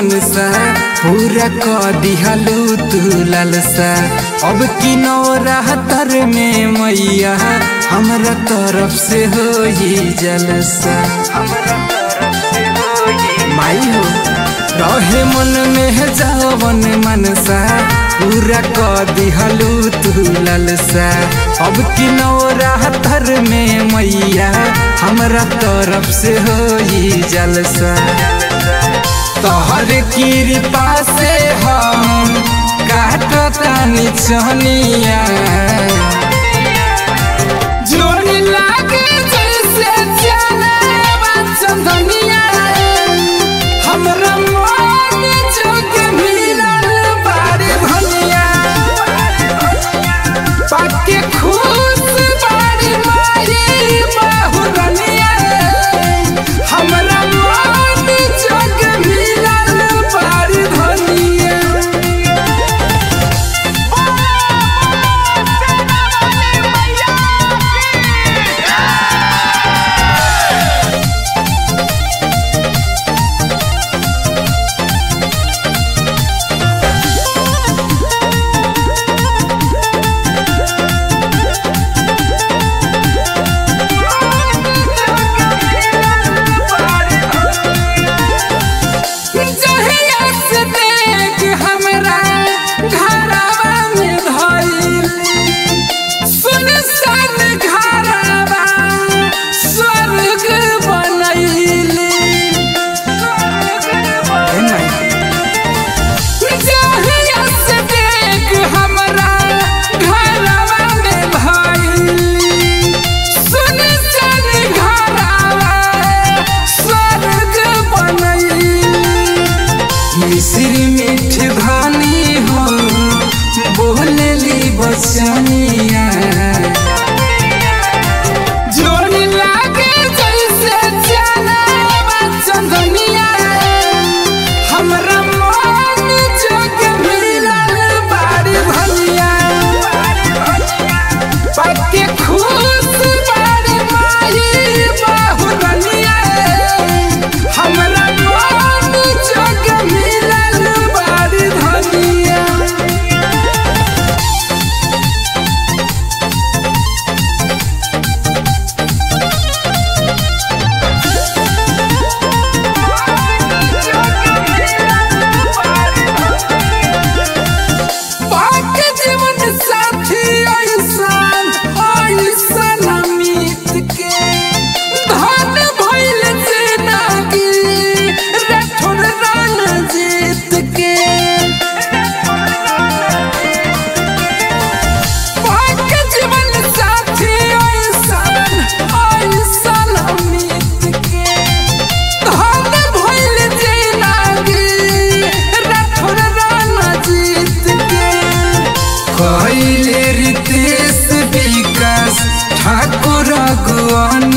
मनसा पूरा क दिहलू तू लालसा अब की नौरातर में मैया हमरा तरफ से हो जलसा माई हो रहे मन में जावन मनसा पूरा क दिहलू तू लालसा अब की नौरातर में मैया हमरा तरफ से हो जलसा तोहर कृपा से हम काटतानी चनिया जोन लागे जैसे चले चंदनिया हमरा मन जोग मिलल बारे भनिया पाके खुश बारी मारी बाहुरनिया हमरा मन जोग मिलल बारे भनिया जहिया से देख हमरा घरवा में धइली सुनसान घरवा स्वर्ग बनैली जहिया से देख हमरा घरवा में धइली सुनसान घरवा स्वर्ग बनैली मिश्री मीठ धानी हो बोलली बचनिया जोन लागे जैसे चले चंदनिया हमरा मन जोग मिलल बारी भनिया पक्के खुश बारी माई बाहुरनिया हमरा मन जोग मिलल बारी धनिया पाक जीवन साथी ऐसान ऐसान अमित के धन भइल जिंदगी रठुर रण जीत के पाक जीवन साथी ऐसान ऐसान अमित के धन भइल जिंदगी रठुर रण जीत के कैले रितेश विकास ठाकुर गुआन